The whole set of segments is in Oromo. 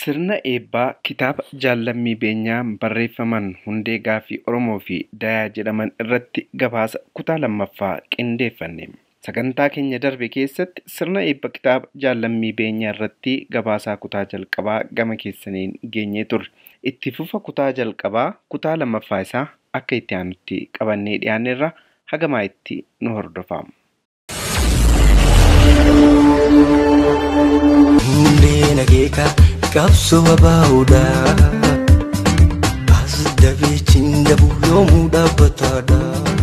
Sirna eebbaa kitaaba Jaalammii Beenyaan barreeffaman hundee gaaffii Oromoo fi Dayaa jedhaman irratti gabaasa kutaa lammaffaa qindeeffanne. Sagantaa keenya darbe keessatti sirna eebba kitaaba Jaalammii Beenyaa irratti gabaasaa kutaa jalqabaa gama keessaniin geenyee turre. Itti fufa kutaa jalqabaa kutaa lammaffaa isaa akka itti aanutti qabannee dhiyaanneerra hagamaa itti nu hordofaa. Hundee nageeka qabsoo abaa'uudha. As dabeechiin dabuu yoomuu dhaabbataadha.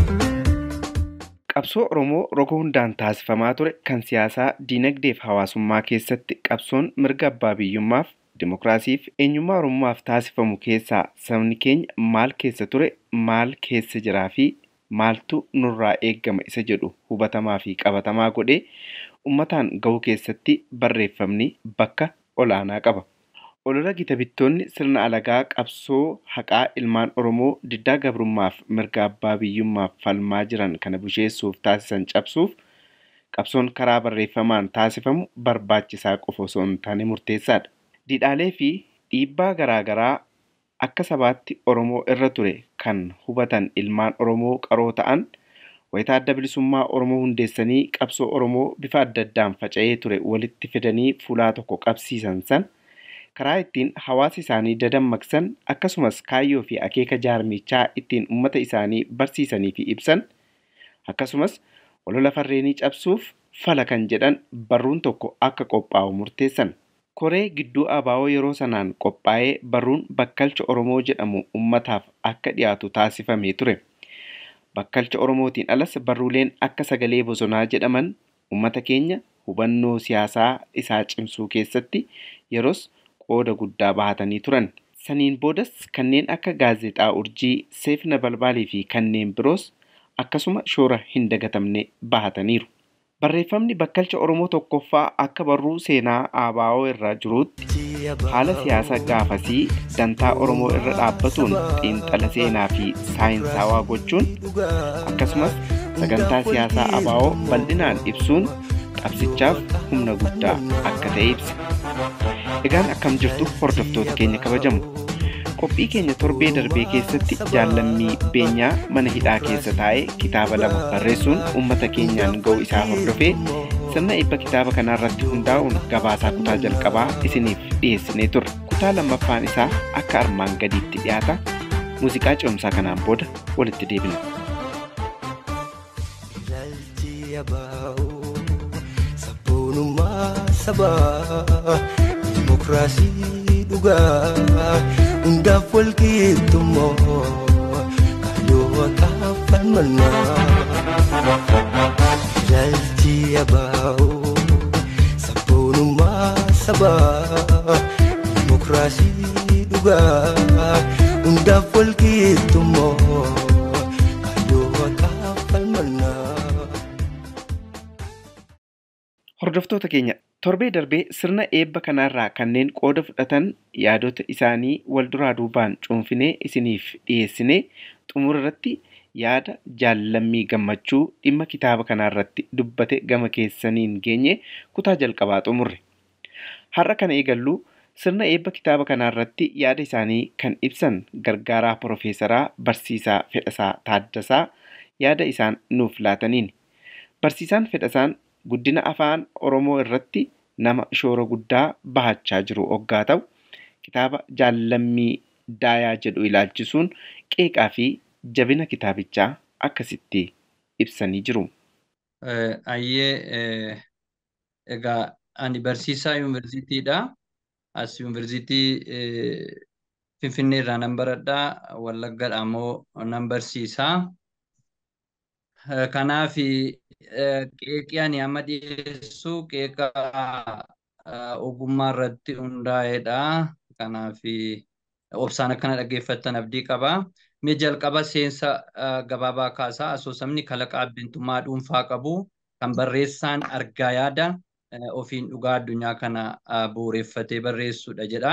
Qabsoo Oromoo roga hundaan taasifamaa ture kan siyaasaa, diinagdee fi hawaasummaa keessatti qabsoon mirga abbaa biyyummaaf, dimokiraasiif, eenyummaa Oromummaaf taasifamu keessaa sabni keenya maal keessa ture, maal keessa jiraa fi maaltu nurraa eeggama isa jedhu hubatamaa fi qabatamaa godhee uummataan gahuu keessatti barreeffamni bakka olaanaa qaba. Olola gita bittoonni sirna alagaa qabsoo haqaa ilmaan Oromoo diddaa gabrummaaf mirga abbaa biyyummaaf falmaa jiran kana busheessuuf taasisan cabsuuf qabsoon karaa barreeffamaan taasifamu barbaachisaa qofa osoo hin taane murteessaadha. Didhaalee fi dhiibbaa garaagaraa akka sabaatti Oromoo irra ture kan hubatan ilmaan Oromoo qaroo ta'an wayitaa adda bilisummaa Oromoo hundeessanii qabsoo Oromoo bifa adda addaan faca'ee ture walitti fidanii fuulaa tokko qabsiisan san karaa ittiin hawaasa isaanii dadammaqsan akkasumas kaayyoo fi akeeka jaarmichaa ittiin uummata isaanii barsiisanii fi ibsan akkasumas olola farreenii cabsuuf fala kan jedhan barruun tokko akka qophaa'u murteessan. Koree gidduu abaa'oo yeroo sanaan qophaa'ee barruun bakkalcha Oromoo jedhamu uummataaf akka dhiyaatu taasifamee ture. Bakkalcha Oromootiin alas barruuleen akka sagalee bosonaa jedhaman uummata keenya hubannoo siyaasaa isaa cimsuu keessatti yeroos qooda guddaa bahatanii turan. Saniin boodas kanneen akka gaazexaa urjii, seefna balbaalii fi kanneen biroos akkasuma shoora hin dagatamne bahataniiru. Barreeffamni bakkalcha Oromoo tokkoffaa akka barruu seenaa ABO irra jiruutti haala siyaasa gaafasii dantaa Oromoo irra dhaabbatuun xiinxala seenaa fi saayinsaawaa gochuun akkasumas sagantaa siyaasaa ABO bal'inaan ibsuun qabsichaaf humna guddaa akka ta'e ibsa. Egaan akkam jirtu hordoftoota keenya kabajamu. Qophii keenya torbee darbee keessatti jaalammii beenyaa mana hidhaa keessa taa'ee kitaaba lama barreessuun uummata keenyaan ga'u isaa hordofee sirna eebba kitaaba kanarratti hundaa'uun gabaasaa kutaa jalqabaa isiniif dhiyeessinee turre. Kutaa lammaffaan isaa akka armaan gadiitti dhiyaata. Muuziqaa ce'umsaa kanaan booda walitti deebina. Ilaalchi abaa'oo sabboonummaa sabaa dimokiraasii dhugaa hundaaf wal qixxummoo kaayyoo waaqaaf falmannaa. Ilaalchi abaa'oo sabboonummaa sabaa dimokiraasii dhugaa hundaaf wal qixxummoo kaayyoo waaqaaf falmannaa. Hordoftoota keenya torbee darbee sirna eebba kanarraa kanneen qooda fudhatan yaadota isaanii wal duraa duubaan cuunfinee isiniif dhiyeessinee xumura irratti yaada jaallammii gammachuu dhimma kitaaba kanarratti dubbate gama keessaniin geenye kutaa jalqabaa xumurre. Har'a kana eegallu sirna eebba kitaaba kanarratti yaada isaanii kan ibsan gargaaraa Profeesaraa Barsiisaa Fedhasaa Taaddasaa yaada isaan nuuf laataniin. Barsiisaan Fedhasaan guddina afaan Oromoo irratti nama shoora guddaa bahachaa jiru oggaa ta'u kitaaba jaallammii daayaa jedhu ilaalchisuun qeeqaa fi jabina kitaabichaa akkasitti ibsanii jiru. Ayyee egaa ani barsiisaa yuunivarsiitiidha. As yuunivarsiitii Finfinnee irraa nan baradhaa. Wallaggaadhaa immoo nan barsiisaa. Kanaaf qeeqii ani amma dhiyeessu qeeqa ogummaa irratti hundaa'edha. Kanaaf obsaan akkana dhaggeeffattan abdii qaba. Mee jalqaba seensa gabaabaa kaasaa asoosamni kalaqa abbummaa dhuunfaa qabu kan barreessaan argaa yaada ofiin dhugaa addunyaa kana bu'uureffatee barreessudha jedha.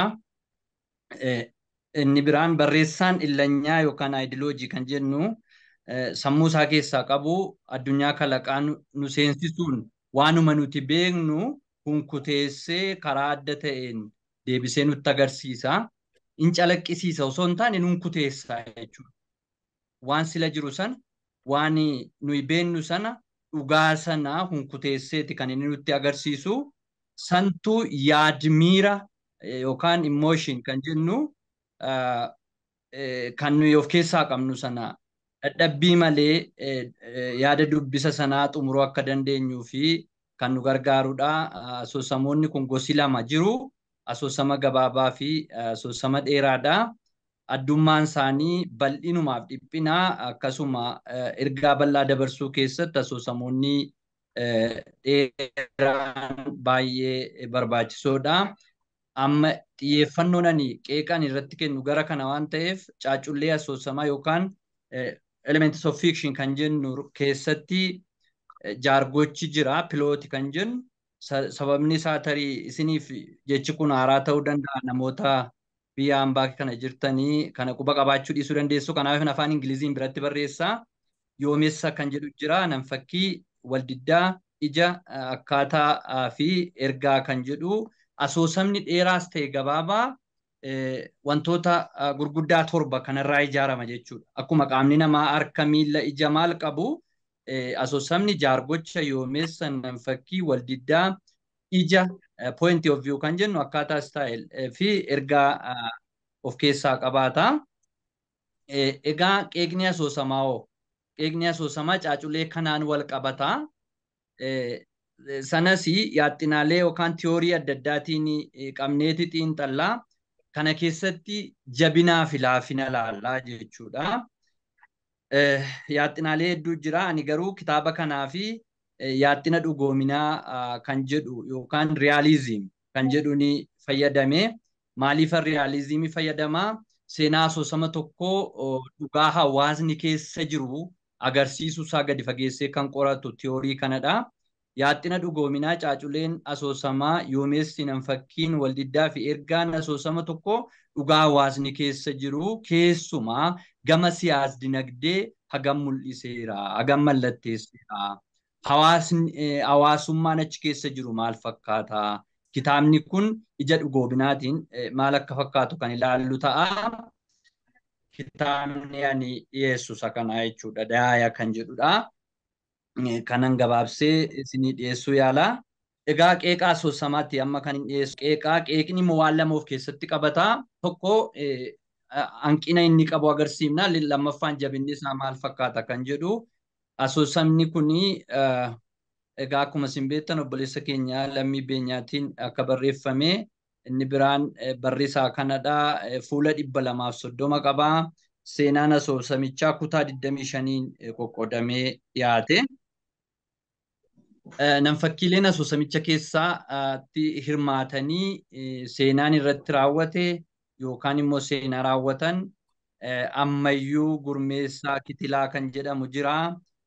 Inni biraan barreessaan illanyaa yookaan aayidiloojii kan jennu sammuu isaa keessaa qabu addunyaa kalaqaa nu seensisuun waanuma nuti beeknu kunkuteessee karaa adda ta'een deebisee nutti agarsiisa. In calaqqisiisa osoo hin taane nun kuteessa jechuudha. Waan sila jiru sana waan nuyi beennu sana dhugaa sana hunkuteesseeti kan inni nutti agarsiisu santuu yaadmiira yookaan immooshin kan jennu kan nuyi of keessaa qabnu sana dadhabbii malee yaada dubbisa sanaa xumuruu akka dandeenyuu fi kan nu gargaarudha. Asoosamoonni kun gosi lama jiru. Asoosama gabaabaa fi asoosama dheeraadha. Addummaan isaanii bal'inumaaf dhiphinaa akkasuma ergaa bal'aa dabarsuu keessatti asoosamoonni dheeraan baay'ee barbaachisoodha. Amma xiyyeeffannoon ani qeeqan irratti kennu gara kana waan ta'eef caaccullee asoosamaa yookaan elements of fiction kan jennu keessatti jaargochi jira pilooti kan jennu sababni isaa tarii isiniif jechi kun haaraa ta'uu danda'a namoota biyya hambaa kana jirtanii kana quba qabaachuu dhiisuu dandeessu kanaaf afaan ingiliziin biratti barreessaa yoomessa kan jedhu jira nan fakkii waldiddaa ija akkaataa fi ergaa kan jedhu asoosamni dheeraas ta'e gabaabaa wantoota gurguddaa torba kanarraa ijaarama jechuudha. Akkuma qaamni namaa harka miila ija maal qabu asoosamni jaargocha yoomeessa nan fakkii waldiddaa ija point of view kan jennu akkaataa style fi ergaa of keessaa qabaata. Egaa qeeqni asoosamaa hoo qeeqni asoosamaa caaculee kanaan wal qabata. Sanas yaaxinaalee yookaan tiyoorii adda addaatiin qabneeti xiinxallaa. Kana keessatti jabinaa fi laafina laallaa jechuudha. Yaaxinaalee hedduu jira. Ani garuu kitaaba kanaa fi yaaxina dhugoominaa kan jedhu yookaan riyaalizim kan jedhu ni fayyadame. Maaliifan riyaalizimii fayyadamaa? Seenaa asoosama tokkoo dhugaa hawaasni keessa jiru agarsiisuu isaa gadi fageessee kan qoratu tiyoorii kanadha. Yaaxina dhugoominaa caaculeen asoosamaa yoomeessi nan fakkiin waldiddaa fi ergaan asoosama tokko dhugaa hawaasni keessa jiru keessumaa gama siyaas dinagdee hagam mul'iseera hagam mallatteesseera. Hawaasni hawaasummaan achi keessa jiru maal fakkaata? Kitaabni kun ija dhugoominaatiin maal akka fakkaatu kan ilaallu ta'a. Kitaabni ani dhiyeessu isa kanaa jechuudha. Daaya kan jedhudha. kanan gabaabsee isinii dhiyeessuu yaala. Egaa qeeqaa asoosamaatti amma kan hin dhiyeessu qeeqaa qeeqni immoo waan lama of keessatti qabata. Tokko hanqina inni qabu agarsiifna. Lammaffaan jabinni isaa maal fakkaata kan jedhu. Asoosamni kuni egaa akkuma isin beektan obboleessa keenya lammii beenyaatiin akka barreeffame inni biraan barreessaa kanadha. Fuula dhibba lamaaf soddoma qaba. Seenaan asoosamichaa kutaa 25 qoqqoodamee dhiyaate. Nam-fakkiileen asoosamicha keessatti hirmaatanii seenaan irratti raawwate yookaan immoo seenaa raawwatan ammayyuu gurmeessaa kitilaa kan jedhamu jira.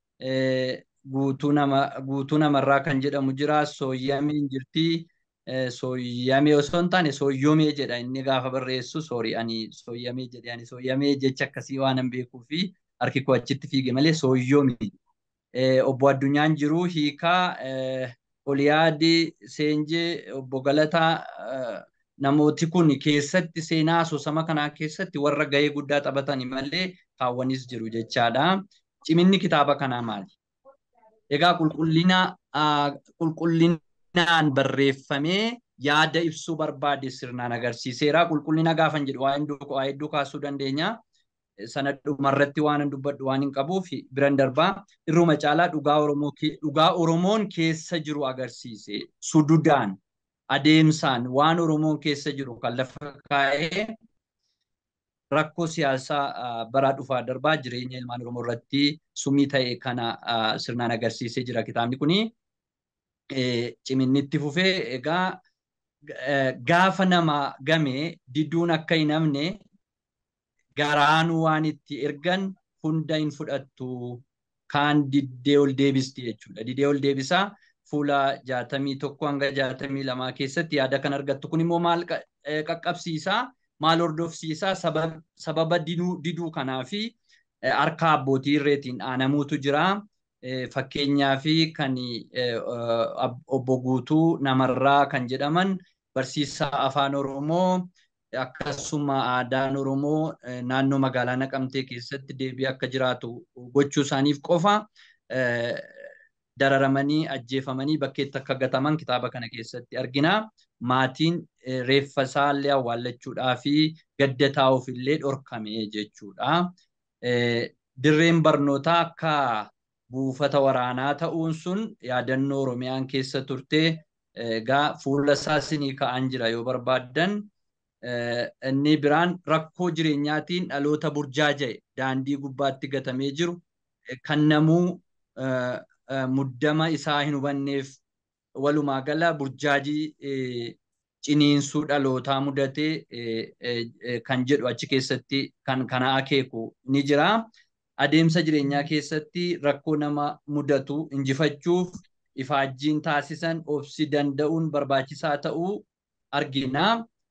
Guutuu namarraa kan jedhamu jira. Sooyyameen jirti. Sooyyamee osoo hin taane sooyyomee jedha inni gaafa barreessu soorii ani sooyyamee jedhe ani sooyyamee jecha akkasii waan hin beekuu fi harki koo achitti fiige malee sooyyomee. obbo Addunyaan jiru hiikaa Oliyaadii Seenjee obbo Galataa namooti kun keessatti seenaa asoosama kanaa keessatti warra gahee guddaa taphatani malee kaawwanis jiru jechaadha. Ciminni kitaaba kanaa maali? Egaa qulqullina qulqullinaan barreeffamee yaada ibsuu barbaade sirnaan agarsiiseera. Qulqullina gaafan jedhu waa hedduu kaasuu dandeenya. sana dhumarratti waan hin dubbadhu waan hin qabuuf biran darbaa irruma caalaa dhugaa Oromoo dhugaa Oromoon keessa jiru agarsiise sududaan adeemsaan waan Oromoon keessa jiru kan lafa kaa'ee rakkoo siyaasaa bara dhufaa darbaa jireenya ilmaan Oromoo irratti sumii ta'e kana sirnaan agarsiisee jira kitaabni kuni. Ciminni itti fufee egaa gaafa nama game diduun akka hin hafne garaanuu waan itti ergan hunda hin fudhattu kaan diddee ol deebisti jechuudha. Diddee ol deebisaa fuula jaatamii tokko hanga jaatamii lamaa keessatti yaada kan argattu kun immoo maal qaqqabsiisaa maal hordofsiisaa sababa diduu kanaa fi harka abbootii irreetiin aanamuutu jira. Fakkeenyaa fi kan obbo Guutuu namarraa kan jedhaman barsiisaa afaan Oromoo akkasuma aadaan Oromoo naannoo magaalaa Naqamtee keessatti deebi'ee akka jiraatu gochuu isaaniif qofa dararamanii ajjeefamanii bakkeetti akka gataman kitaaba kana keessatti argina. Maatiin reeffa isaallee awwaallachuudhaa fi gadda taa'uuf illee dhorkame jechuudha. Dirreen barnootaa akka buufata waraanaa ta'uun sun yaadannoo Oromiyaan keessa turte egaa fuula isaa sinii ka'an jira yoo barbaaddan. Inni biraan rakkoo jireenyaatiin dhaloota burjaaja'e daandii gubbaatti gatamee jiru kan namuu muddama isaa hin hubanneef walumaa gala burjaajii ciniinsuu dhalootaa mudatee kan jedhu achi keessatti kan kana akeeku ni jira. Adeemsa jireenyaa keessatti rakkoo nama mudatu injifachuuf ifaajjiin taasisan obsi danda'uun barbaachisaa ta'uu argina.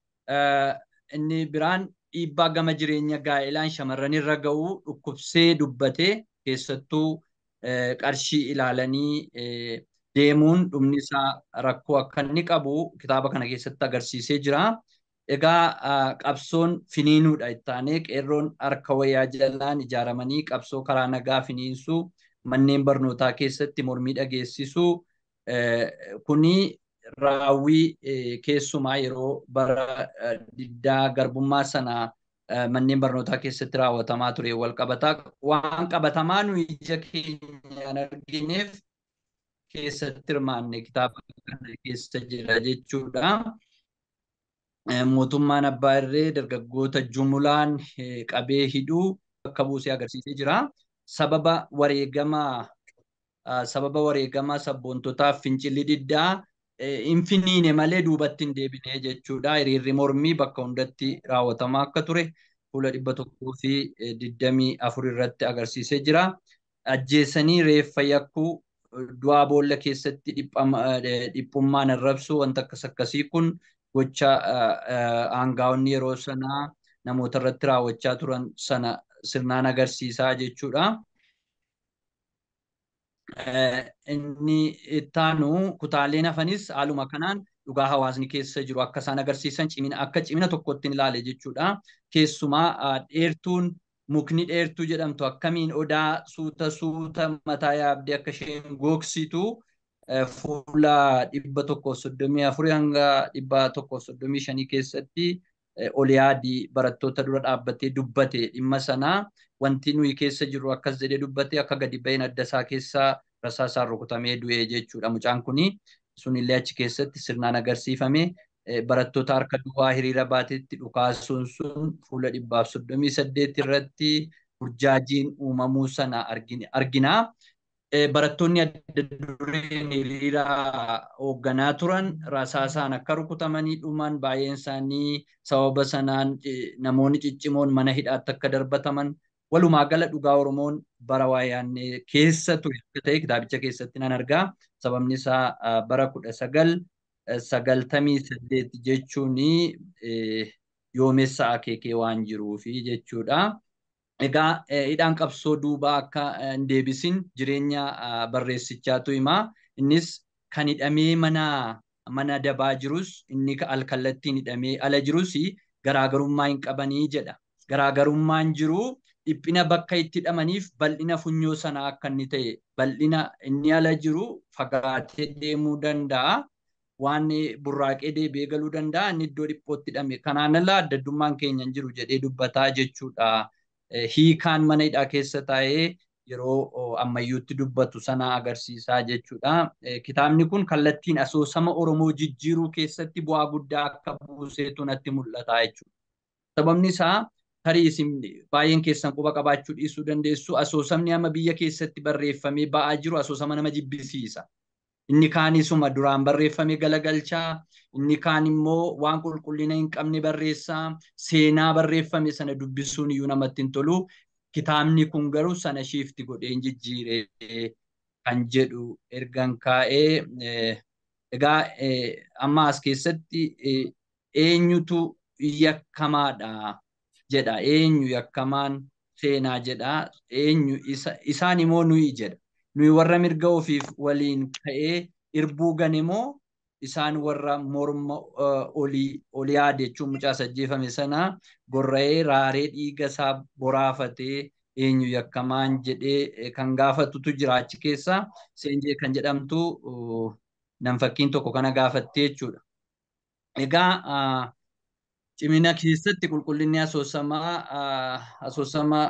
Inni biraan dhiibbaa gama jireenya gaa'ilaan shamarran irra ga'uu dhukkubsee dubbatee keessattuu qarshii ilaalanii deemuun dhumni isaa rakkoo akka inni qabu kitaaba kana keessatti agarsiisee jira. Egaa qabsoon finiinuudha ittaanee qeerroon harka wayyaa jalaan ijaaramanii qabsoo karaa nagaa finiinsuu manneen barnootaa keessatti mormii dhageessisuu kuni raawwii keessumaa yeroo bara diddaa garbummaa sana manneen barnootaa keessatti raawwatamaa ture wal qabataa waan qabatamaa nuyi ija keenyaan argineef keessatti hirmaanne kitaaba kana keessa jira jechuudha. Mootummaan abbaa irree dargaggoota jumulaan qabee hidhuu bakka buusee agarsiisee jira. Sababa wareegamaa sababa wareegamaa sabboontotaaf fincilli diddaa hin finiine malee duubatti hin deebine jechuudha. Hiriirri mormii bakka hundatti raawwatamaa akka ture fuula dhibba tokkoo fi digdamii afur irratti agarsiisee jira. Ajjeesanii reeffa yakkuu du'aa boolla keessatti dhiphummaan arrabsu wanta akkas akkasii kun gocha aangaa'onni yeroo sanaa namoota irratti raawwachaa turan sana sirnaan agarsiisaa jechuudha. Inni ittaanu kutaaleen hafanis haaluma kanaan dhugaa hawaasni keessa jiru akka isaan agarsiisan cimina akka cimina tokkotti ilaale jechuudha. Keessumaa dheertuun mukni dheertuu jedhamtu akkamiin odaa suuta suuta mataa yaabdee akka isheen gogsitu fuula dhibba tokko soddomii afurii hanga dhibba tokko soddomii shanii keessatti ol yaadii barattoota dura dhaabbatee dubbate dhimma sanaa wanti nuyi keessa jirru akkas jedhee dubbate akka gadi ba'een adda isaa keessaa rasaasaan rukutamee du'e jechuudha. Mucaan kuni sunillee achi keessatti sirnaan agarsiifame barattoota harka duwwaa hiriira baatetti dhukaasuun sun fuula dhibbaaf soddomii saddeet irratti burjaajiin uumamuu sana argina. Barattoonni adda dureen hiriira hoogganaa turan rasaasaan akka rukutamanii dhuman baay'een isaanii sababa sanaan namoonni ciccimoon mana hidhaatti akka darbataman walumaa gala dhugaa Oromoon bara waayaan keessa ture akka ta'e kitaabicha keessatti nan argaa. Sababni isaa bara kudha sagal sagaltamii saddeet jechuun yoomessa akeekee waan jiruufi jechuudha. Egaa hidhaan qabsoo duubaa akka hin deebisin jireenya barreessichaatu hima. Innis kan hidhamee mana mana dabaa jirus inni alkallattiin hidhamee ala jirus garaagarummaa hin qabanii jedha. Garaagarummaan jiru dhiphina bakka itti hidhamaniif bal'ina funyoo sanaa akka inni ta'e bal'ina inni ala jiru fagaatee deemuu danda'a. Waan burraaqee deebi'ee galuu danda'a inni iddoo dhiphootti hidhame. Kanaan ala addaddummaan keenya hin jiru jedhee dubbataa jechuudha. Hiikaan mana hidhaa keessa taa'ee yeroo ammayyuutti dubbatu sana agarsiisaa jechuudha. Kitaabni kun kallattiin asoosama Oromoo jijjiiruu keessatti bu'aa guddaa akka buuseetu natti mul'ata jechuudha. Sababni isaa tarii isin baay'een keessan quba qabaachuu dhiisuu dandeessu asoosamni amma biyya keessatti barreeffamee ba'aa jiru asoosama nama jibbisiisa. Inni kaanisuma duraan barreeffamee galagalchaa, inni kaan immoo waan qulqullina hin qabne barreessaa, seenaa barreeffame sana dubbisuun iyyuu namatti hin tolu. Kitaabni kun garuu sana shiifti godhee hin jijjiiree kan jedhu ergan kaa'ee egaa amma as keessatti eenyutu yakkamaadha jedha. Eenyu yakkamaan seenaa jedha. Eenyu isaan immoo nuyi jedha. Nuyi warra mirga ofiif waliin ka'ee irbuu gane moo isaan warra morma olii olii yaade jechuun mucaa ajjeefame sana gorra'ee raaree dhiiga isaa boraafatee eenyu yakkamaan jedhee kan gaafatutu jira achi keessa seenjee kan jedhamtu nam fakkiin tokko kana gaafattee jechuudha. Egaa cimina keessatti qulqullinni asoosamaa asoosama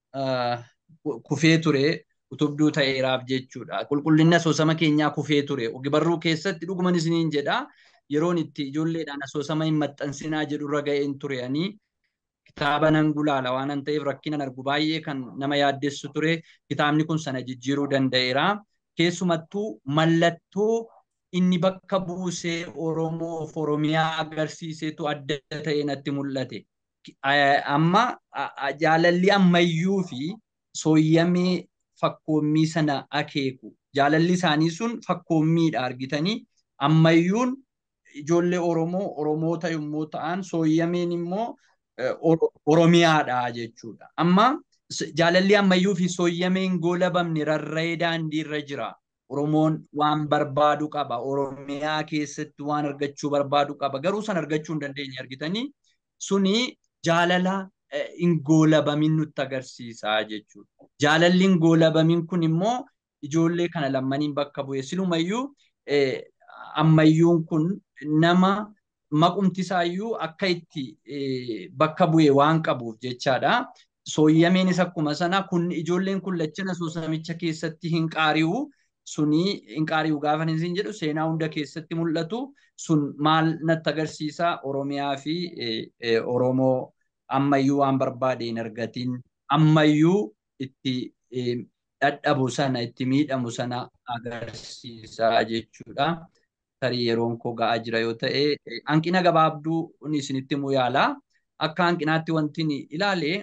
kufee ture utubduu ta'eeraaf jechuudha. Qulqullinni asoosama keenyaa kufee ture. Ogbarruu keessatti dhuguman isiniin jedha. Yeroon itti ijoolleedhaan asoosama hin maxxansinaa jedhurra ga'een ture ani kitaaba nan gulaala waan ta'eef rakkinan argu baay'ee kan nama yaaddessu ture. Kitaabni kun sana jijjiiruu danda'eera. Keessumattuu mallattoo inni bakka buusee Oromoo of Oromiyaa agarsiisetu adda ta'e natti mul'ate. Amma jaalalli ammayyuu fi sooyyamee fakkoommii sana akeeku. Jaalalli isaanii sun fakkoommiidha argitanii. Ammayyuun ijoollee Oromoo Oromoota yommuu ta'an sooyyameen immoo Oromiyaadha jechuudha. Amma jaalalli ammayyuu fi sooyyameen goolabamne rarra'ee daandiirra jira. Oromoon waan barbaadu qaba. Oromiyaa keessatti waan argachuu barbaadu qaba. Garuu san argachuu hin dandeenye argitanii. Suni jaalala hin goolabamin nutti agarsiisa jechuudha. Jaalalli hin goolabamin kun immoo ijoollee kana lammaniin bakka bu'e. Silumayyuu ammayyuun kun nama maqumti isaayyuu akka itti bakka bu'e waan qabuuf jechaadha. Sooyyameenis akkuma sana kun ijoolleen kun lachan asoosamicha keessatti hin qaari'u. Suni hin qaari'u gaafa isin jedhu seenaa hunda keessatti mul'atu. Sun maal natti agarsiisa Oromiyaa fi Oromoo ammayyuu waan barbaade hin argatin ammayyuu itti dadhabu sana itti miidhamu sana agarsiisa jechuudha. Tarii yeroon koo ga'aa jira yoo ta'e hanqina gabaabduu isinitti himuu yaala. Akka hanqinaatti wanti ilaale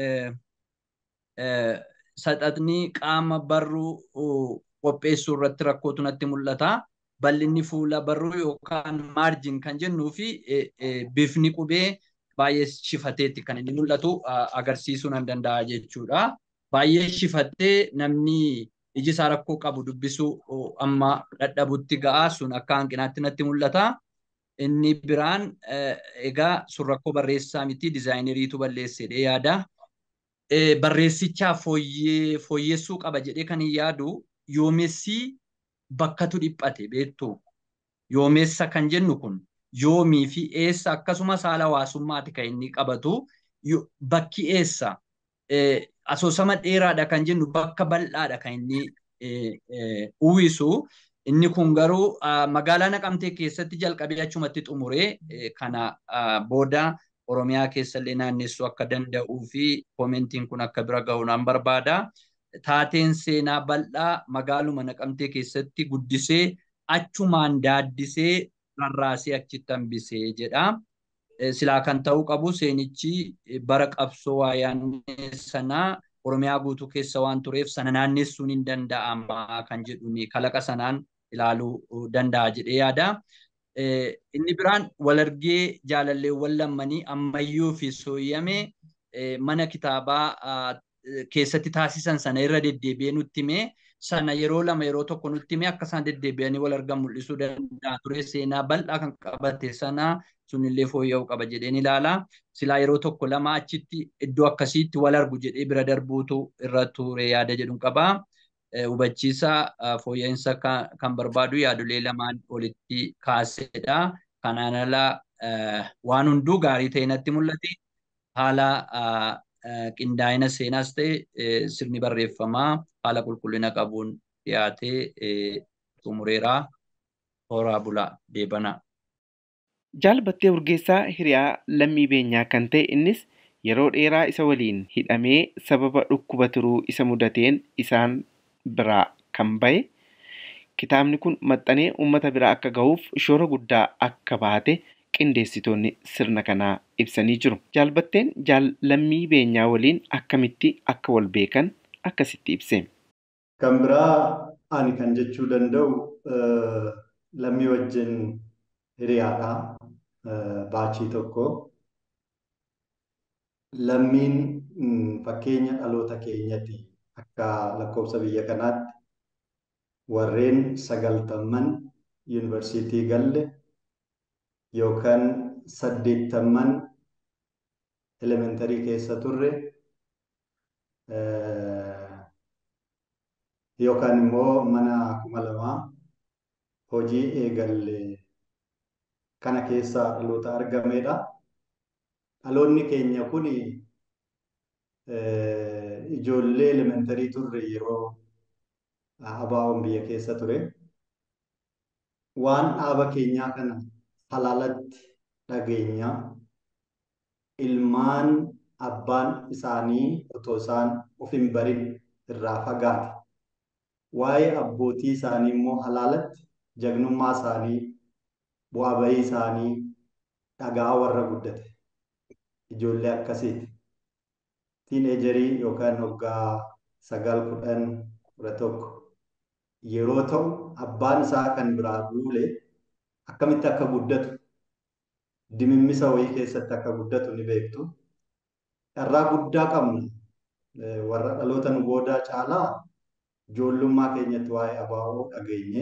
saxaxni qaama barruu qopheessuu irratti rakkootu natti mul'ata. Bal'inni fuula barruu yookaan maarjin kan jennuu fi bifni qubee baay'ee shifateetti kan inni mul'atu agarsiisuu nan danda'a jechuudha. Baay'ee shifattee namni iji isaa rakkoo qabu dubbisuu amma dadhabutti ga'a sun akka hanqinaatti natti mul'ata. Inni biraan egaa sun rakkoo barreessaa miti dizaayineriitu balleessedhe yaada. Barreessichaaf fooyyessuu qaba jedhee kan hin yaadu yoomessi bakkatu dhiphate beektu. Yoomessa kan jennu kun yoomii fi eessa akkasumas haala hawaasummaati kan inni qabatu. Bakki eessa asoosama dheeraadha kan jennu bakka bal'aadha kan inni uwwisu. Inni kun garuu magaalaa Naqamtee keessatti jalqabee achumatti xumuree kana booda Oromiyaa keessallee naannessuu akka danda'uu fi koomentiin kun akka bira ga'u nan barbaada. Taateen seenaa bal'aa magaaluma Naqamtee keessatti guddisee achumaan daaddisee rarraasee achitti hambisee jedha. Silaa kan ta'uu qabu seenichi bara qabsoo waayyaanee sanaa Oromiyaa guutuu keessa waan tureef sana naannessuun hin danda'ama kan jedhuun kalaqa sanaan ilaaluu danda'a jedhee yaada. Inni biraan walargee jaalalleewwan lammanii ammayyuu fi sooyyame mana kitaabaa keessatti taasisan sana irra deddeebi'ee nutti himee sana yeroo lama yeroo tokko nutti himee akka isaan deddeebi'anii wal argan mul'isuu danda'a ture seenaa bal'aa kan qabate sana sunillee fooyya'uu qaba jedheen ilaala. Silaa yeroo tokko lama achitti iddoo akkasiitti wal argu jedhee bira darbuutu irra ture yaada jedhu qaba. Hubachiisa fooyya'insa kan barbaadu yaadolee lamaan olitti kaasedha. Kanaan ala waan hunduu gaarii ta'e natti mul'ate. Haala qindaa'ina seenaas ta'e sirni barreeffamaa haala qulqullina qabuun dhiyaatee xumureera. Horaa bulaa deebanaa. Jaalbattee Urgeessaa hiriyaa lammii beenyaa kan ta'e innis yeroo dheeraa isa waliin hidhamee sababa dhukkuba turuu isa mudateen isaan biraa kan bahe kitaabni kun maxxanee uummata biraa akka gahuuf shoora guddaa akka baate qindeessitoonni sirna kanaa ibsanii jiru. Jaalbatteen lammii beenyaa waliin akkamitti akka wal beekan akkasitti ibse. Kan biraa ani kan jechuu danda'u lammii wajjin hiriyaadha. Baachii tokko. Lammiin fakkeenya dhaloota keenyatti akka lakkoofsa biyya kanaatti warreen sagaltamman yuunivarsiitii galle yookaan saddeettamman elementarii keessa turre yookaan immoo mana kuma lamaa hojii eegalle kana keessaa dhaloota argamedha. Dhaloonni keenya kun ijoollee elementarii turre yeroo abaawoon biyya keessa ture. Waan dhaaba keenyaa kana halaalatti dhageenya ilmaan abbaan isaanii otoo isaan of hin barin irraa fagaate. Waa'ee abbootii isaanii immoo halaalatti jagnummaa isaanii bu'aa bahii isaanii dhagaa warra guddate. Ijoollee akkasiiti. Tiineejarii yookaan waggaa sagal kudhan kudha tokko yeroo ta'u abbaan isaa kan biraa duule akkamitti akka guddatu dimimmisa wayii keessatti akka guddatu ni beektu. Carraa guddaa qabna. Warra dhaloota nu boodaa caalaa ijoollummaa keenyatti waa'ee abaa'oo dhageenye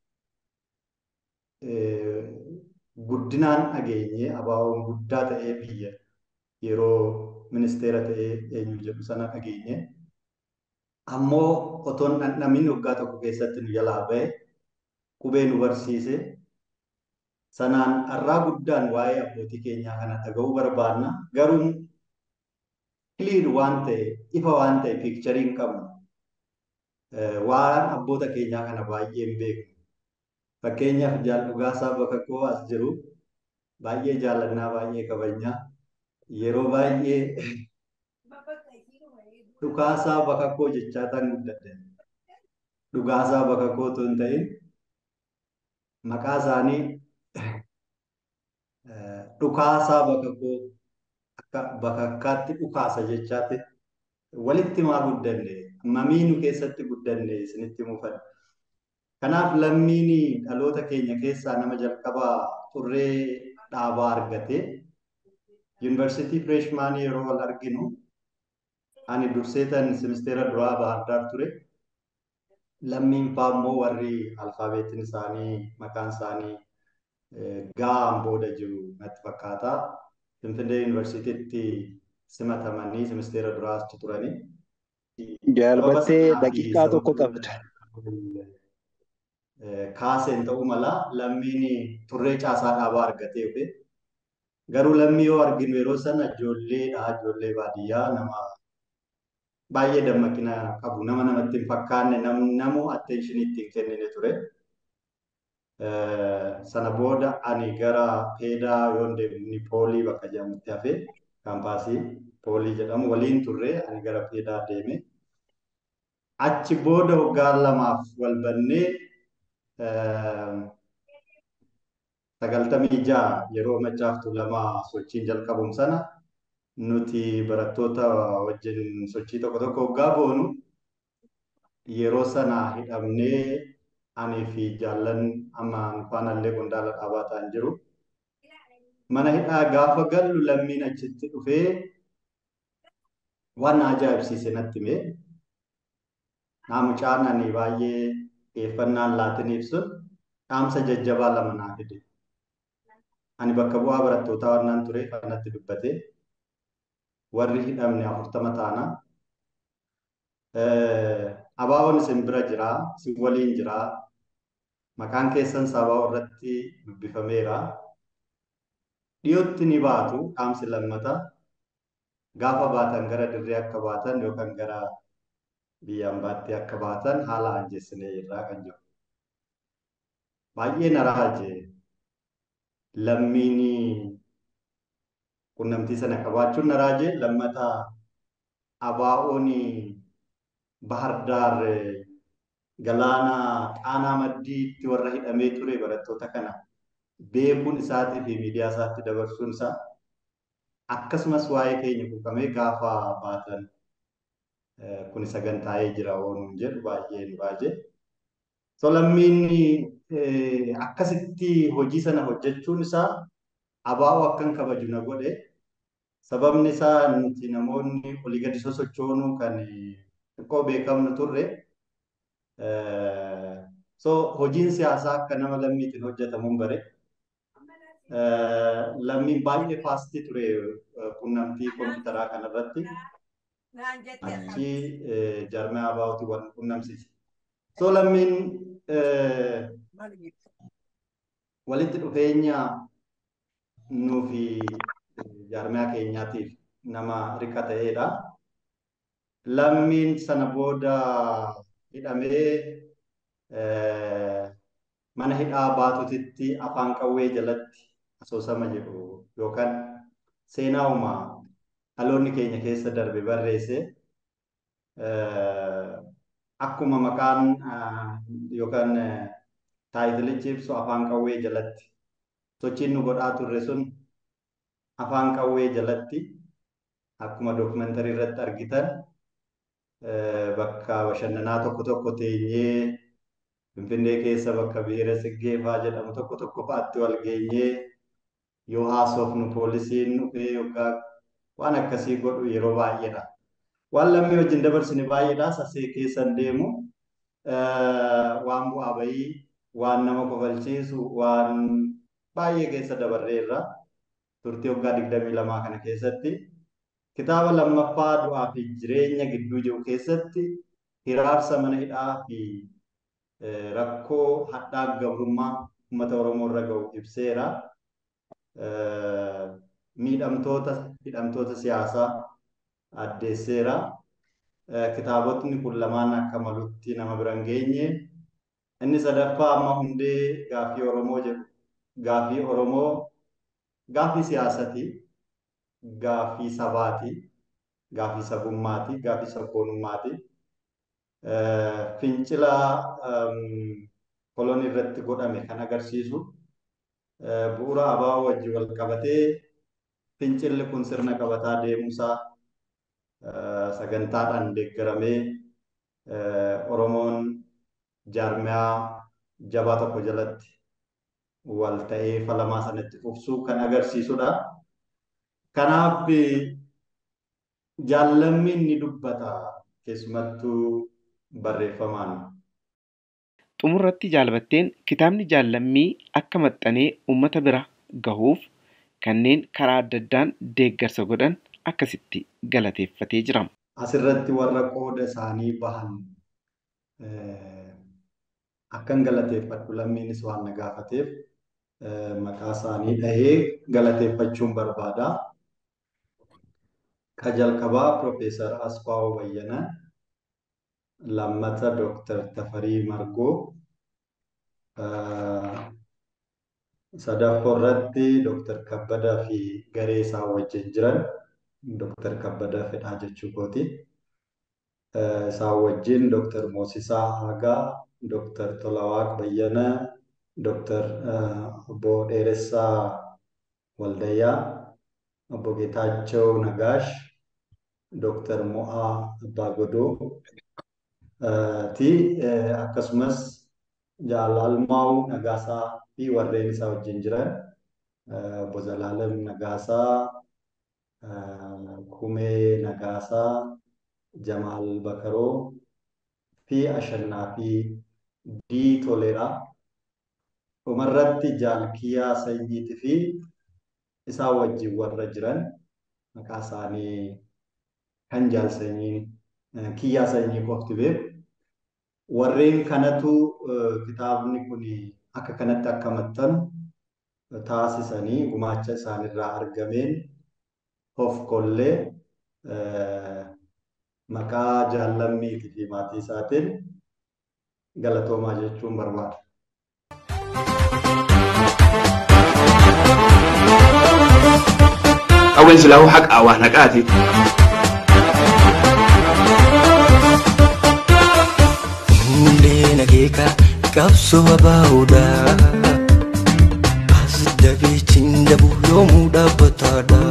guddinaan dhageenye abaa'oon guddaa ta'ee biyya yeroo ministeera ta'ee eenyu jedhu sana dhageenye ammoo otoon dhandhamin waggaa tokko keessatti nu jalaa ba'e qubee nu barsiise sanaan carraa guddaan waa'ee abbootii keenyaa kana dhaga'uu barbaanna garuu kiliir waan ta'e ifa waan ta'e piikcharii hin qabnu waan abboota keenyaa kana baay'ee hin beeknu fakkeenyaaf jaal dhugaasaa bakka koo as jiru baay'ee jaallannaa baay'ee kabajnaa yeroo baay'ee dhugaasaa bakka koo jechaa tan guddadde dhugaasaa bakka koo otoo hin ta'in maqaa isaanii dhukaasaa bakka koo akka bakakkaatti dhukaasa jechaatti walitti maa guddanne mamii nu keessatti guddanne isinitti mufadha. Kanaaf lammiin dhaloota keenya keessaa nama jalqabaa xurree dhaabaa argate yuunivarsiitii fireeshmaanii yeroo wal arginu ani durseetan simisteera duraa bahardaar ture lammiin faa immoo warri alfaabeetiin isaanii maqaan isaanii gaa'aan booda jiru natti fakkaata finfinnee yuunivarsiitiitti simatamanii simisteera duraa achi turanii. Jaalbattee daqiiqaa tokko qabda. kaaseen ta'uu mala lammiin turree caasaa dhaabaa argatee dhufe. Garuu lammii yoo arginu yeroo sana ijoolleedha ijoollee baadiyyaa nama baay'ee dammaqina qabu nama namatti hin fakkaanne namu attentionii ittiin kennine ture. Sana booda ani gara peedaa yoo deemni poolii bakka jedhamutti hafe kaampaasii poolii jedhamu waliin turre ani gara peedaa deeme. Achi booda waggaa lamaaf wal bannee sagaltamii ja'a yeroo machaaftu lama sochiin jalqabuun sana nuti barattoota wajjin sochii tokko tokko waggaa boonu yeroo sana hidhamneeanii fi jaallan amma faanallee qondaala dhaabaa ta'an jiru. Mana hidhaa gaafa gallu lammiin achitti dhufee waan na ajaa'ibsiise natti hime. Naamucaan ani baay'ee xiyyeeffannaan laatiniif sun dhaamsa jajjabaa lama naa fide. Ani bakka bu'aa barattootaa waan ture kanatti dubbate warri hidhamne afurtama taana. Abaaboon isin bira jira, isin waliin jira. Maqaan keessan sabaa irratti dubbifameera. Dhiyootti ni baatu dhaamsi lammata. Gaafa baatan gara dirree akka baatan yookaan gara biyyaan baattee akka baatan haala ajjeessinee irraa kan jiru. Baay'ee na raaje lammiin qunnamtii sana qabaachuun na raaje lammata abaa'oon bahardaar galaana xaanaa maddiitti warra hidhamee ture barattoota kana beekuun isaatii fi miidiyaa isaatti dabarsuun isaa akkasumas waa'ee keenya quuqamee gaafa baatan kun sagantaa'ee jira oonuun jedhu baay'ee nu raaje. So lammiin akkasitti hojii sana hojjechuun isaa abaa'oo akkan kabaju na godhe. Sababni isaa nuti namoonni olii gadi sosochoonuu kan xiqqoo beekamnu turre So hojiin siyaasaa akka nama lammiitiin hojjetamuun bare. Lammiin baay'ee faastii ture quunnamtii kompiitaraa kanarratti. Achi jaarmee abaawutii wal quunnamsiise. So lammiin walitti dhufeenya nuu fi jaarmee keenyaatiif nama rika ta'edha. Lammiin sana booda hidhamee mana hidhaa baatutitti afaan qawwee jalatti asoosama jedhu yookaan seenaa uumaa dhaloonni keenya keessa darbe barreesse akkuma maqaan yookaan taayitilichi ibsu afaan qawwee jalatti sochiin nu godhaa turre sun afaan qawwee jalatti akkuma dookumentarii irratti argitan bakka bashannanaa tokko tokko teenyee Finfinnee keessa bakka biira Siggeefaa jedhamu tokko tokko fa'aatti wal geenyee yoo haasofnu poolisiin dhufee yookaan waan akkasii godhu yeroo baay'eedha. Waan lammii wajjin dabarsine baay'eedha. Sasee keessan deemu waan bu'aa bahii waan nama kofalchiisu waan baay'ee keessa dabarreerra. Turtii waggaa digdamii lamaa kana keessatti kitaaba lammaffaa du'aa fi jireenya gidduu jiru keessatti hiraarsa mana hidhaa fi rakkoo hadhaa gabrummaa uummata Oromoo irra ga'u ibseera. Miidhamtoota hidhamtoota siyaasaa addeesseera. Kitaabotni kun lamaan akka malutti nama bira hin geenye. Inni sadaffaa amma hundee gaaffii Oromoo jedhu. Gaaffii Oromoo gaaffii siyaasati. Gaaffii sabaati. Gaaffii sabummaati. Gaaffii sabboonummaati. fincila kolonii irratti godhame kan agarsiisu bu'uura abaa'oo wajjin wal qabatee fincilli kun sirna qabataa deemuusaa sagantaadhaan deeggaramee Oromoon jaarmiyaa jabaa tokko jalatti wal ta'ee falamaa sanatti fufsuu kan agarsiisudha. Kanaaf jaallammiin ni dubbata keessumattuu barreeffamaan. Xumurratti jaalbatteen kitaabni jaallammii akka maxxanee uummata bira gahuuf kanneen karaa adda addaan deeggarsa godhan akkasitti galateeffatee jira. Asirratti warra qooda isaanii bahan akkan galateeffadhu lammiinis waan na gaafateef maqaa isaanii dhahee galateeffachuun barbaada. Ka jalqabaa Piroofeesar Asfaa'oo Bayyanaa lammata Dooktar Tafarii Margoo sadaffaa irratti Dooktar Kabbadaa fi garee isaa wajjin jiran Dooktar Kabbadaa fedhaa jechuu kooti. Isaan wajjin Dooktar Moosisaa Hagaa, Dooktar Tolawaaq Bayyanaa, Dooktar Obbo Dheeressaa Waldayyaa, Obbo Geetaachoo Nagaash, Dooktar Mo'aa Abbaa Godoo, ti akkasumas jaalalmaa'uu Nagaasaa fi warreen isaa wajjin jiran obbo Zalaalam Nagaasaa, Kumee Nagaasaa, Jamaal Bakaroo fi Ashannaa fi Dii Toleraa. Dhumarratti jaalkiyaa sanyiitii fi isaa wajjin warra jiran maqaa isaanii kan jaalsanyii kiyyaa sanyii qofti beeku. Warreen kanatu kitaabni kun akka kanatti akka maxxanu taasisanii gumaacha isaanirraa argameen of kollee maqaa jaallammiitii fi maatii isaatiin galatoomaa jechuun barbaada. Qawween silaa haqaa waa naqaati. Hundee nageeka qabsoo abaa'uudha. As dabeechiin dabu yoomuu dhaabbataadha.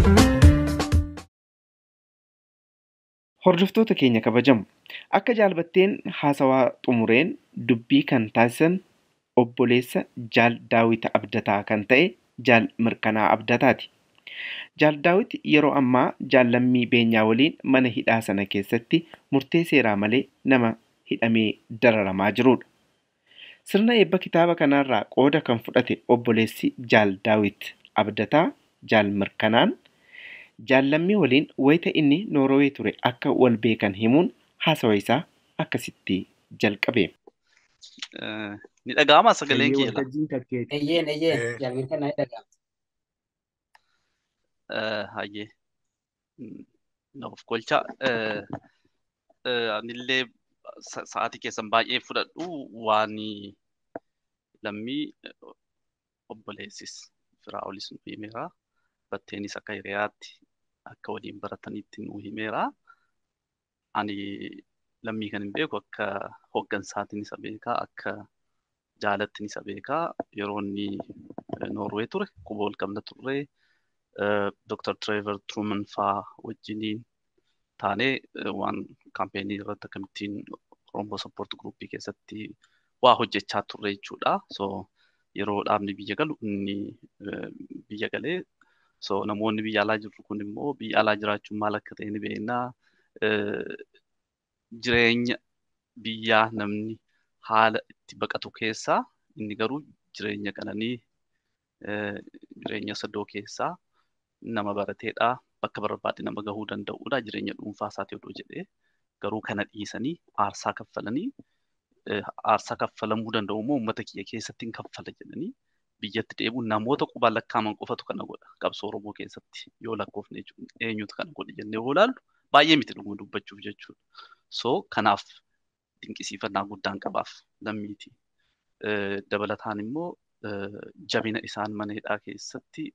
Hordoftoota keenya kabajamu akka jaalbatteen haasawaa xumureen dubbii kan taasisan obboleessa jaal daawita abdataa kan ta'e jaal mirkanaa abdataati. Jaal daawit yeroo ammaa jaallammii beenyaa waliin mana hidhaa sana keessatti murtee seeraa malee nama hidhamee dararamaa jirudha. Sirna eebba kitaaba kanaarraa qooda kan fudhate obboleessi Jaal Daawit Abdataa Jaal Mirkanaan jaallammii waliin wayita inni Noorowee ture akka wal beekan himuun haasawa isaa akkasitti jalqabe. Ni dhaga'ama sagaleen Hayyee kiyya laa? waltajjiin kakkeeti. Eeyyeen eeyyeen jaalmin kana ni dhaga'ama. Hayyee. Nuuf kolcha. Anillee sa- sa'aatii keessan baay'ee fudhadhu waan lammii obboleessis firaa olis nu himeera. Batteenis akka hiriyaatti akka waliin barataniitti nu himeera. Ani lammii kan hin beeku akka hooggansaatiin isa beekaa akka jaalattiin isa beekaa yeroo inni Noorwee ture quba wal qabna turre Dr. Trevor Truman faa wajjiniin taanee waan kaampeenii irratti akkamittiin Oromoo Support Groupii keessatti waa hojjechaa turre jechuudha. So yeroo dhaabni biyya galu inni biyya galee so namoonni biyya alaa jirru kun immoo biyya alaa jiraachuun maal akka ta'e ni beeknaa. Jireenya biyyaa namni haala itti baqatu keessaa inni garuu jireenya qananii jireenya sadoo keessaa nama barateedha bakka barbaade nama gahuu danda'uudha jireenya dhuunfaa isaati odoo jedhee garuu kana dhiisanii aarsaa kaffalanii aarsaa kaffalamuu danda'u immoo uummata kiyya keessatti hin kaffala jedhanii biyyatti deebi'uun namoota qubaan lakkaaman qofatu kana godha qabsoo Oromoo keessatti yoo lakkoofne eenyutu kana godhe jennee yoo ilaallu baay'ee miti dhuguma dubbachuuf jechuudha. So kanaaf dinqisiifannaa guddaan qabaaf lammiiti. Dabalataan immoo jabina isaan mana hidhaa keessatti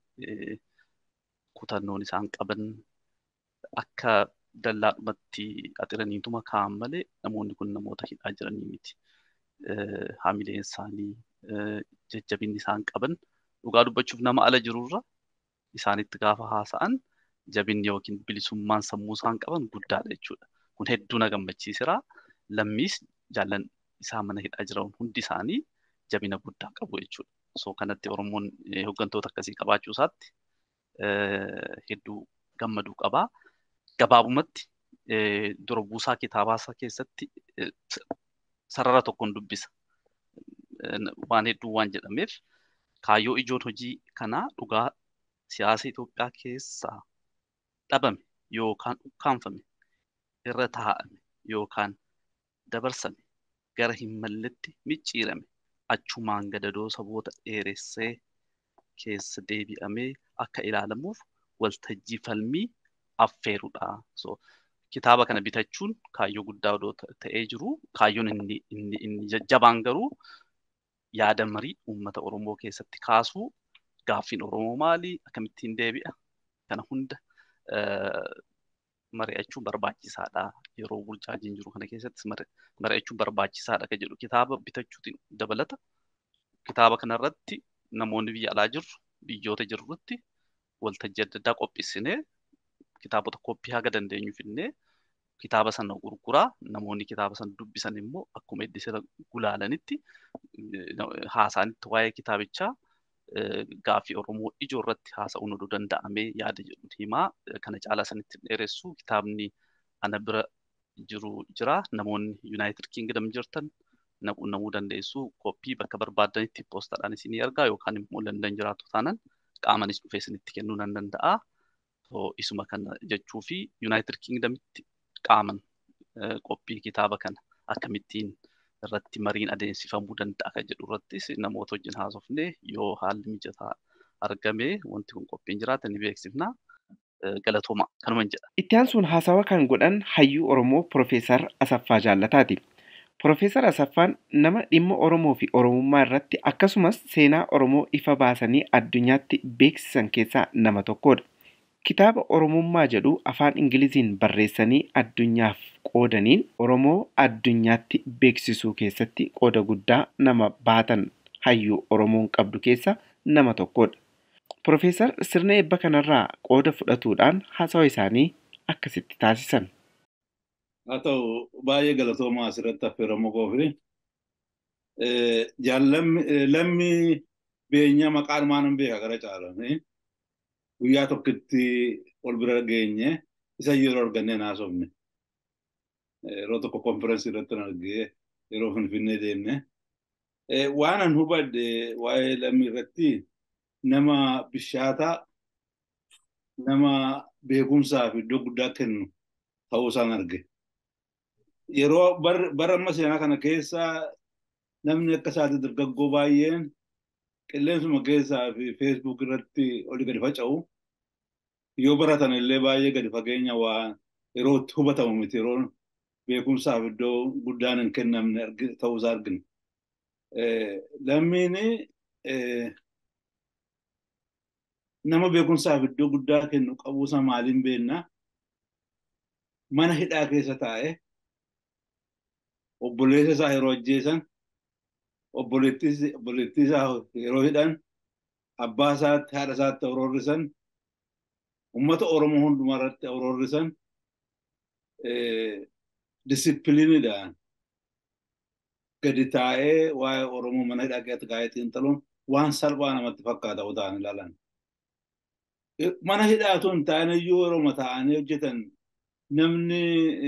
kutannoon isaan qaban akka dallaadhumatti axiraniituma kaa'an malee namoonni kun namoota hidhaa jiranii miti. Haamileen isaanii jajjabinni isaan qaban dhugaa dubbachuuf nama ala jirurra isaanitti gaafa haasa'an jabinni yookiin bilisummaan sammuu isaan qaban guddaadha jechuudha. Kun hedduu na gammachiisira. Lammiis jaallan isaa mana hidhaa jiran hundi isaanii jabina guddaa qabu jechuudha. So kanatti Oromoon hooggantoota akkasii qabaachuu isaatti hedduu gammaduu qabaa. Gabaabumatti dura buusaa kitaabaasaa keessatti sarara tokkoon dubbisa. Waan hedduu waan jedhameef kaayyoo ijoon hojii kanaa dhugaa siyaasa Itoophiyaa keessaa dhabame yookaan ukkaanfame irra taa'ame yookaan dabarsame gara hin malletti micciirame achumaan gadadoo saboota dheeressee keessa deebi'amee akka ilaalamuuf waltajjii falmii affeerudha. So, kitaaba kana bitachuun kaayyoo guddaa odoo ta'ee jiru kaayyoon inni, inni, inni jajjabaan garuu yaada marii uummata Oromoo keessatti kaasuu gaaffiin Oromoo maali akkamittiin deebi'a kana hunda mari'achuun barbaachisaadha. Yeroo burjaajiin jiru kana keessatti mari'achuun barbaachisaadha kan jedhu kitaaba bitachuutiin dabalata. Kitaaba kanarratti namoonni biyya alaa jirru biyyoota jirrutti waltajjii adda addaa qopheessinee kitaabota koppii haga dandeenyu finnee kitaaba sana gurguraa namoonni kitaaba sana dubbisan immoo akkuma eddisira gulaalanitti haasaanitti waa'ee kitaabichaa gaaffii Oromoo ijoo irratti haasa'uun oduu danda'amee yaada jedhu himaa kana caalaa sanitti dheeressu kitaabni ana bira jiru jira namoonni Yuunaayitid Kingdom jirtan naquunnamuu dandeessu koppii bakka barbaadanitti poostaadhaan isinii ergaa yookaan immoo Landan jiraatu taanan qaamanis dhufee isinitti kennuu nan danda'a. Isuma kana jechuu fi Yuunaayitid Kingdamitti qaaman qophii kitaaba kana akkamittiin irratti mariin adeemsifamuu danda'a kan jedhu irrattis namoota wajjin haasofne yoo haalli mijataa argame wanti kun qophiin jiraate ni beeksifna. Galatooma kanuma jedha. Itti aansuun haasawa kan godhan hayyuu Oromoo Profeesar Asaffaa Jaallataati. Profeesar Asaffaan nama dhimma Oromoo fi Oromummaa irratti akkasumas seenaa Oromoo ifa baasanii addunyaatti beeksisan keessaa nama tokkodha. Kitaaba Oromummaa jedhu afaan Ingiliziin barreessanii addunyaaf qoodaniin Oromoo addunyaatti beeksisuu keessatti qooda guddaa nama baatan hayyuu Oromoon qabdu keessa nama tokkodha. Profeesar sirna eebba kanarraa qooda fudhatuudhaan haasawa isaanii akkasitti taasisan. Haa ta'u baay'ee galatoomaa asirratti affeeramu koofi lammi beenyaa maqaan maanan beeka gara caalanii guyyaa tokkotti ol bira geenye isa yeroo argannee naasofne. Yeroo tokko konferensii irratti argee yeroo finfinnee deemne Waan an hubadhe waa'ee lammii irratti nama bishaataa nama beekumsaa fi iddoo guddaa kennu ta'uu isaan arge. Yeroo bara amma seenaa kana keessa namni akka isaati dargaggoo baay'een qilleensuma keessaa fi feesbuuk irratti oli gadi faca'u yoo baratan illee baay'ee gadi fageenya waa yeroo itti hubatamu miti yeroo beekumsaaf iddoo guddaan hin kennamne ta'uusaa argina. Lammiin nama beekumsaaf iddoo guddaa kennu qabuusa maaliin beekna mana hidhaa keessa taa'e obboleessa isaa yeroo ajjeesan obboleettii isaa yeroo hidhan abbaa isaatti haadha isaatti awroorrisan ummata oromoo hundumaa irratti awroorrisan disipiliinidhaan gadi taa'ee waa'ee oromoo mana hidhaa keessatti kaa'ee xiinxaluun waan salphaa namatti fakkaata utaan ilaalan. Mana hidhaatu hin taane iyyuu yeroo taa'anii hojjetan namni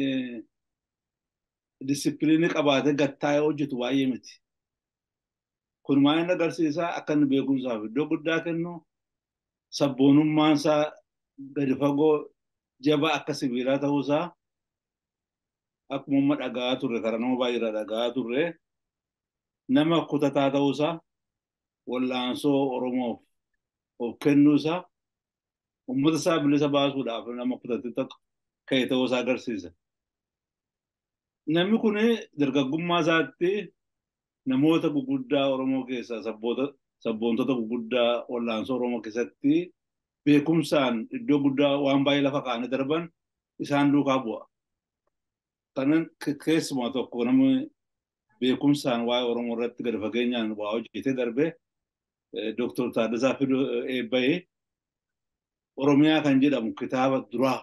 disipiliinii qabaatee gattaa'ee hojjetu baay'ee miti. Kun maal inni agarsiisaa akka inni beekumsaaf iddoo guddaa kennu sabboonummaan isaa gadi fagoo jabaa akka sibiilaa ta'uusaa akkuma amma dhagaa turre karaa nama baay'eedhaa dhagaa turre nama kutataa ta'uusaa wallaansoo Oromoof of kennuusaa uummata isaa bilisa baasuudhaaf nama kutatee tokko ka'e ta'uusaa agarsiisa. Namni kun dargaggummaa isaatti namoota guguddaa Oromoo keessaa sabboontota guguddaa wallaansoo Oromoo keessatti beekumsaan iddoo guddaa waan baay'ee lafa kaa'anii darban isaan duukaa bu'a. Kanan keessumaa tokko namni beekumsaan waa'ee Oromoo irratti gadi fageenyaan waa hojjetee darbe Dooktor Taaddasaa Fidoo Eebbayee Oromiyaa kan jedhamu kitaaba duraa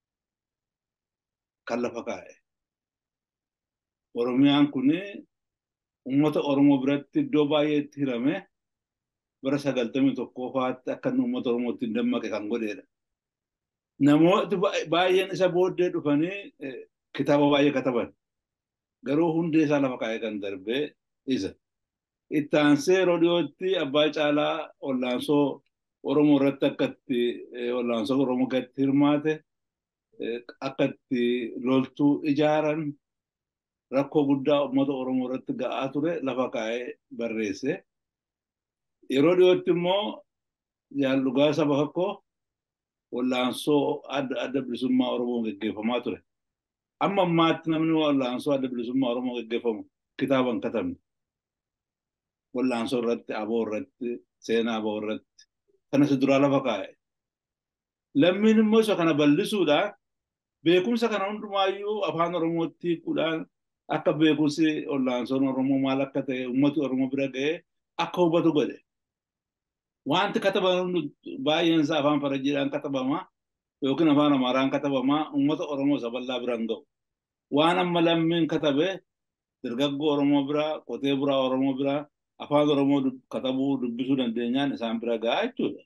kan lafa kaa'e. Oromiyaan kun uummata Oromoo biratti iddoo baay'eetti hirame bara sagaltamii tokkoffaatti akka inni uummata Oromootti hin dammaqe kan godheedha. Namooti baay'een isa booddee dhufanii kitaaba baay'ee kataban. Garuu hundee isaa lafa kaa'ee kan darbee isa. Itti aansee yeroo dhiyootti abbaa caalaa wallaansoo Oromoo irratti akka itti wallaansoo Oromoo gatti hirmaate akka itti loltuu ijaaran rakkoo guddaa uummata Oromoo irratti ga'aa ture lafa kaa'ee barreesse. Yeroo dhiyootti immoo jaallugaa saba tokko wallaansoo adda adda bilisummaa Oromoo gaggeeffamaa ture. Amma ammaatti namni wallaansoo adda bilisummaa Oromoo gaggeeffamu kitaaba hin katabne. Wallaansoo irratti, aboo irratti, seenaa aboo irratti kanas duraa lafa kaa'e. Lammiin immoo isa kana bal'isuudhaan beekumsa kana hundumaayyuu afaan Oromootti hiikuudhaan akka beekumsi wallaansoon Oromoo maal akka ta'e uummati Oromoo bira ga'ee akka hubatu godhe. Wanti katabaman baay'een isaa afaan Farajjiidhaan katabama yookiin afaan Amaaraan katabama uummata Oromoo isa bal'aa biraan ga'u. Waan amma lammiin katabe dargaggoo Oromoo biraa, qotee buraa Oromoo biraa afaan Oromoo katabuu dubbisuu dandeenyaan isaan bira gahaa jechuudha.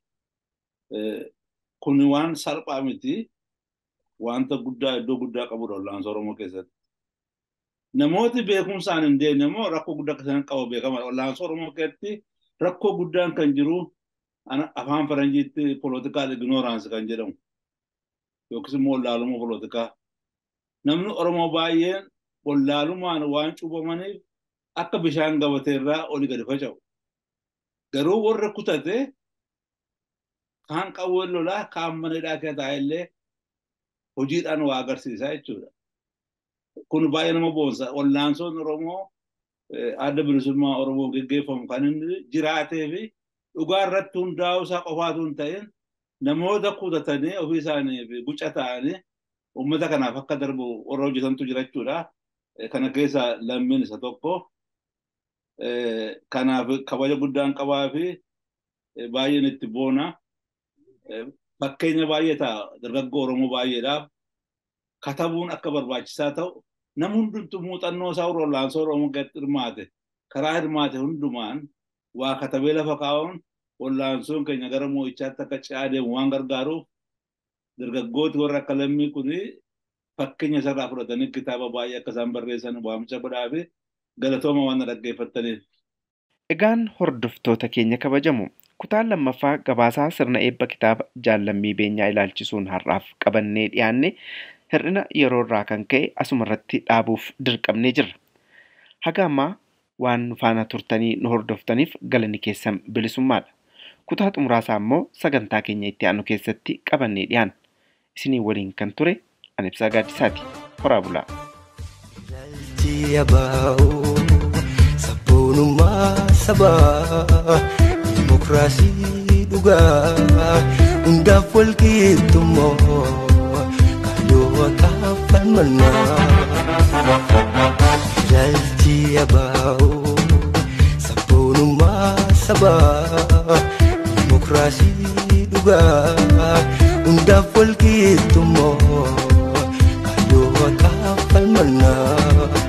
Kun waan salphaa miti. Wanta guddaa iddoo guddaa qabudha wallaansoo Oromoo keessatti. Namooti beekumsaan hin deemne immoo rakkoo guddaa akka isaan qabu beekama. Wallaansoo Oromoo keessatti rakkoo guddaan kan jiru afaan Faranjiitti poolitikaal ignooraansii kan jedhamu. Yookiis immoo wallaalummaa poolitikaa. Namni Oromoo baay'een wallaalumaan waan cuubamaniif akka bishaan gabateerraa oli gadi faca'u. Garuu warra kutate kaan qawween lolaa kaan mana hidhaa keessa taa'ellee hojiidhaan waa agarsiisaa jechuudha. Kun baay'ee nama boonsa. Wallaansoon Oromoo adda bilisummaa Oromoo gaggeeffamu kan inni jiraatee fi dhugaa irratti hundaa'uu isaa qofaatu hin ta'in namoota kutatanii ofii isaaniif guca ta'anii uummata kanaaf akka darbu warra hojjetantu jira jechuudha. Kana keessa lammiin isa tokko. Kanaaf kabaja guddaan qabaa fi baay'een itti boona. Fakkeenya baay'ee ta'a dargaggoo Oromoo baay'eedhaaf katabuun akka barbaachisaa ta'u nama hundumtuu muuxannoo isaa wallaansoo Oromoo gadi hirmaate karaa hirmaate hundumaan waa katabee lafa kaa'uun wallaansoon keenya gara moo'ichaatti akka ce'aa deemu waan gargaaruuf dargaggooti warra akka lammii kuni fakkeenya isarraa fudhatanii kitaaba baay'ee akka isaan barreessan waamicha godhaa fi galatooma waan dhaggeeffattaniif. Egaan hordoftoota keenya kabajamu kutaan lammaffaa gabaasaa sirna eebba kitaaba jaallammii beenyaa ilaalchisuun har'aaf qabannee dhiyaanne hir'ina yeroo irraa kan ka'e asuma irratti dhaabuuf dirqamnee jirra. Haga ammaa waan nu faana turtanii nu hordoftaniif galanni keessan bilisummaadha. Kutaa xumuraasaa immoo sagantaa keenya itti aanu keessatti qabannee dhiyaanna. Isinii waliin kan ture ani ibsaa gaaddisaati. Horaa bulaa. Yabaa'oo sabboonummaa sabaa dimokiraasii dhugaa hundaaf wal qixxummoo kaayyoo waaqaaf falmannaa ilaalchi yabaa'oo sabboonummaa sabaa dimokiraasii dhugaa hundaaf wal qixxummoo kaayyoo waaqaaf falmannaa.